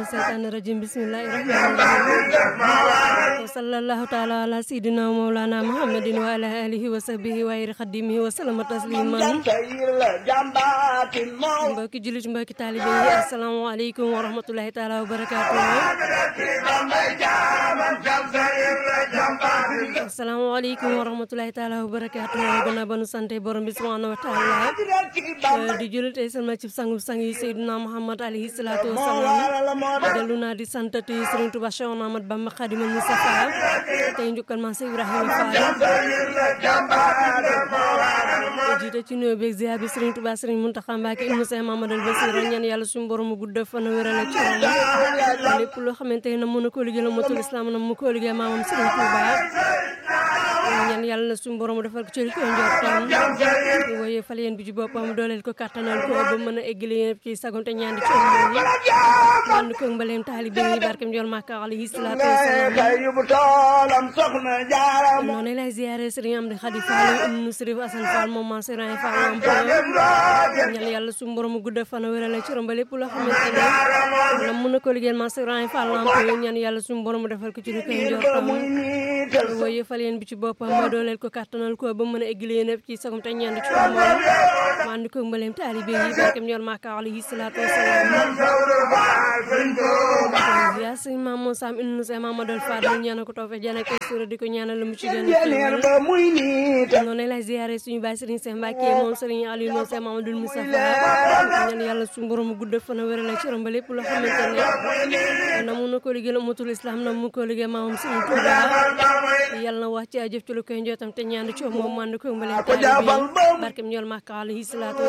الشيطان الرجيم بسم الله الرحمن الرحيم وصلى الله تعالى على سيدنا ومولانا محمد وعلى آله وصحبه وخير خديمه وسلم تسليما mbokki jullit mbokki taalibe yi asalaamaaleykum wa rahmatulahi taala wa barakaatu asalaamaaleykum wa rahmatulahi taala wa barakaatu gannaaw ba nu sante borom bi subhanahu wa taala di jullit tey sama ci sangu sang yi Seydina Muhammad alayhi salaatu wa salaam dellu naa di santati Serigne Touba Cheikh Ahmad Bamba Khadimal Mustafa tey njukkal ma Seydou Ibrahima Fall jiite ci nuyoo beeg ziar bi Serigne Touba Serigne Mountakha Mbacké ibnu Cheikh Mamadou Bassir ñaan yàlla suñu borom mu gudd fan wéral ci moom lépp loo xamante ne mën na ko liggéey la motul islam na mu ko liggéey maamam Serigne Touba ñaan yàlla na suñu borom defal ko ci ko njortam woye fal yéen bi ci boppam dooleel ko kattanal ko ba mën a eggali yéen ci sagonte ñaan di ci moom ànd ko mbaleem taalibe yi barkem jol Makka alayhi salaatu wasalaam noonu lay ziyaare Serigne Amdi Khady Fall ibnu Serif Assane Fall moom ma Serigne Fall am ñaan yàlla suñu borom mu gudd fan wéral ci romba lépp loo xamante ne la mën na ko liggéeyal ma Serigne Fall am ñaan yàlla suñu borom mu defal ko ci lu koy njortam woye fal yéen bi ci boppam ma dooleel ko kattanal ko ba mën a eggali yéen ci sagum te ñaan ci moom ma ànd ko mbaleem taalibe yi barkem jol Makka alayhi salaatu wasalaam yaa sëñ maam moo saam indi sa Mamadou Fadal ñaanal ko toofe jana ko sura di ko ñaanal mu ci gën a noonu lay ziyaare suñu baay Serigne Cheikh Mbacké moom Serigne Aliou moom Cheikh Mamadou Moustapha ñaan yàlla suñu borom gudd fan a wéral ci romba lépp loo xamante ne na mun na ko liggéeyal umatul islam na mu ko liggéey maamam Serigne Touba yàlla na wax ci jëf ci lu koy njootam te ñaan ci moom man ko mbale taalibe barkem ñool Makka alayhi salaatu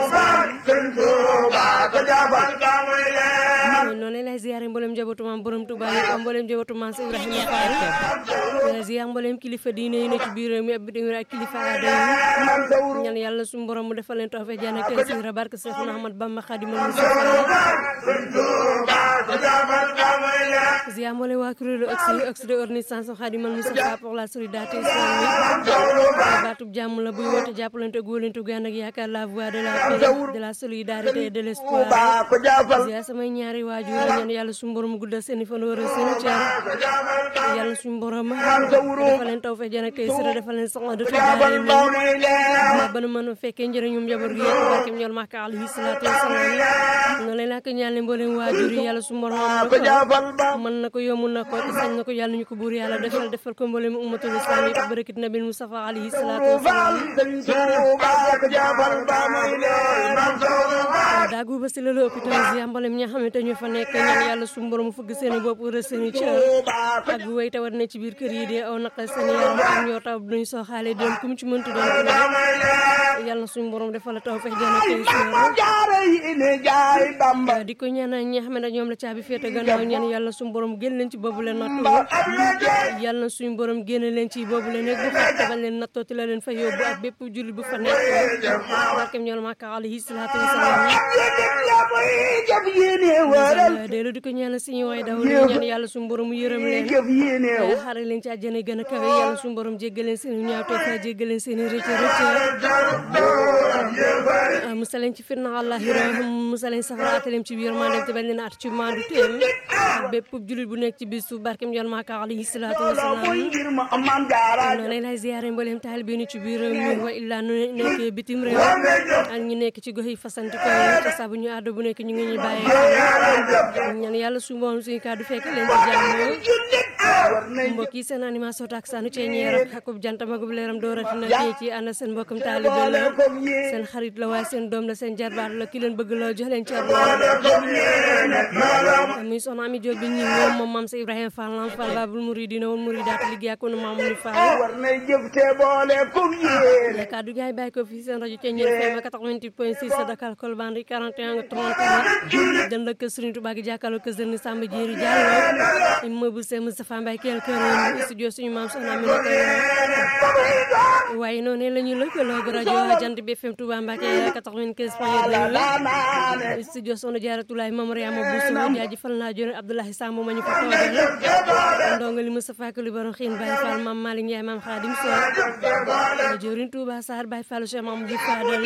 wasalaam noonu lay ziyaare mboolem njabootu maam borom Touba yi mboolem njabootu maam Cheikh Ibrahima Fall ziyaar mboolem kilifa diine yi ne ci biir réew mi ak bitim réew ak kilifa aada yi ñaan yàlla suñu borom mu defal leen tawfeex jaan ak siira barke Seexuna Ahmad Bamba Xaadimal Mustafa ziyaar mboolem waa kuréelu oxy oxy de organisation Xaadimal Mustafa pour la solidarité islamique baatub jàmm la buy woote jàppalante góolante gu ànd ak yaakaar la voix de la paix de la solidarité et de l'espoir ziyaar samay ñaari waajur ñaan yàlla suñu borom guddal seen fan wara seen cër yàlla suñu borom defal leen tawfeex jaan ak siira defal leen soxla de tudaare ma ba nu mën a fekkee njëriñum njaboot gi yëpp barkem ñool Makka alayhi salaatu wasalaam noonu leen ak ñaan leen mbooleem waajur yi yàlla suñu borom mën na ko yomb na ko sañ na ko yàlla ñu ko buur yàlla defal defal ko mbooleem ummatul islam yi barakit nabil Mustafa alayhi salaatu wasalaam daagu ba si la hôpital yi mboolem ñi nga xamante ñu fa nekk ñaan yàlla suñu borom fëgg seen bopp rës seen cër ak way tawat ne ci biir kër yi de aw naqal seen yaram ak ñoo taw duñ soo xaale doon ku mu ci mënti doon ku ne yàlla suñu borom defal la tawfeex jana tey suur di ko ñaanal ñi nga xam ne ñoom la caabi féete gannaaw ñaan yàlla suñu borom génn leen ci boobu leen nattu yàlla na suñu borom génn leen ci boobu leen nekk bu xat tabal leen nattoo ti la leen fa yóbbu ak bépp jullit bu fa nekk barkem ñool Makka alayhi salaatu wasalaam dellu di ko ñaanal suñu waay daw li ñaan yàlla suñu borom mu yërëm leen xare leen ci àjjana gën a kawe yàlla suñu borom jéggal leen seen ñaawte fa jéggal leen seen rëcc rëcc musaleen ci fitna àllaaxira musaleen safara ataleem ci biir maa dem te bañ leen at ci maandu téem ak bépp jullit bu nekk ci bis su barkem yoon Makka alayhi salaatu wasalaam noonu lay ziyaare mbooleem taalibe ni ci biir mi wa illaa nu nekk bitim réew ak ñu nekk ci gox yi fasanti ko te saa bu ñu àddu bu nekk ñu ngi ñuy bàyyee ñaan yàlla su mboom suñu kàddu fekk leen ci jàmm mbokk yi seen animation tak sanu cee ñeer ak akub jantam akub leeram doorati na fii ci ànd seen mbokkam taalibe la seen xarit la waaye seen doom la seen jarbaat la ki leen bëgg la jox leen cer muy soxna Ami Jóob bi ñi moom moom maam sa Ibrahima Fall lam Fall babul muridina woon muridaat liggéey ak maam ni Fall ya kaddu gaay bàyyi ko fii seen rajo cee ñeer FM 88.6 sa Dakar Colbane 41 30 dënd ak Serigne Touba gi jàkkaarloo kër Serigne Samba Diéry Diallo immeuble Cheikh Moustapha Mbaye kër kër studio suñu maam soxna Ami waaye noonu la ñu lëkkaloo ak rajo Jant bi FM Touba Mbacké 95 point 2 studio Soxna Jaaratulaay Mame Mariama Bousso jaajëfal naa jone Abdoulaye Samb ma ñu fa toogal ndongo li Moustapha Kuli Baron Xiin Baye Fall Mame Malick Ndiaye Mame Khadim Sow jorin Touba Sarr Baye Fall Cheikh Mamadou Fadal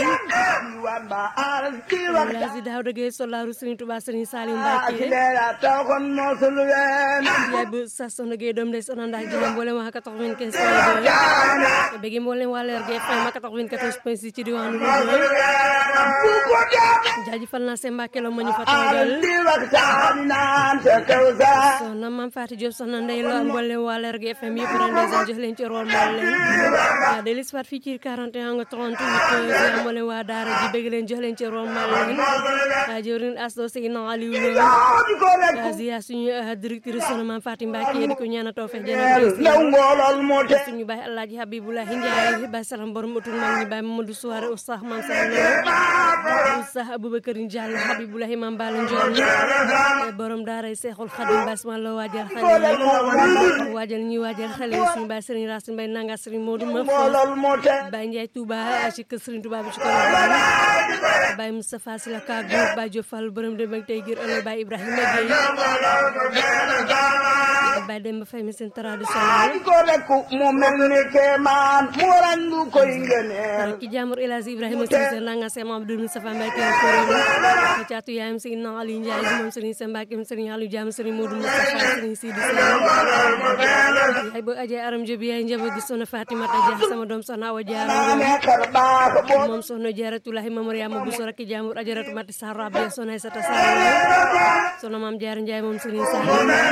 Lazi Daouda Gueye solaaru Serigne Touba Serigne Salim Mbacké yaay bu sa Soxna Gueye doom day Soxna Ndak Jaay mboolem waa 95 point 2 bëgg mboolem waa Leer gi FM 94 point 6 ci diwaanu Louga jaajëfal naa seen Mbàkke la ma ñu fa toogal soxna Mame Fatou Diop soxna Ndey Lo mboolem waa Leer gi FM yëpp ren dèjà jox leen ci rôle mool leen waa Delis Fat fii ci 41 nga 38 mboolem waa Daara ji bëgg leen jox leen ci rôle mool leen waa jëwrin Asdo Seydina Aliou Lo ziya suñu directrice soxna Mame Fatou Mbacke di ko ñaanal tawfeex jërëjëf suñu baay Alaaji Habiboulahi Ndiaye baay salam borom utul mag ñi baay Mamadou Souare Oustaz Mame Sall Oustaz Aboubacar Diallo Habiboulahi Mame Bala Ndione borom daaray Seexul Xadim basma la waajal xale yi waajal ñuy waajal xale yi suñu baay Serigne Racine Mbaye nanga Serigne Modou ma baay Ndiaye Touba ci kër Serigne Touba bi ci kolo baay Moustapha Sylla Kagou baay Diop Fall borom dem ak tey gir ëllëg baay Ibrahima Gueye baay Demba Faye mi seen traditionnel ko rek mu mel ni kemaan mu randu koy ngene ki jaamur El Hadji Ibrahima Cissé nanga Seex Mamadou Moustapha Mbacke ko caatu yaayam Seydina Aliou Ndiaye moom Serigne Sène Mbacke Serigne Aliou Diam Serigne Modou Moustapha Serigne Sidi Sène yaay bo ajee aram jobi yaay njaboot gi soxna Fatimata Dia sama doom soxna Awa Diarra moom soxna Jaaratulahi Mame Mariama Bousso rakki jaamur ajaratu Mati Sarr Rabia soxna Aïssata Sarr soxna Mame Diarra Ndiaye moom Serigne Sarr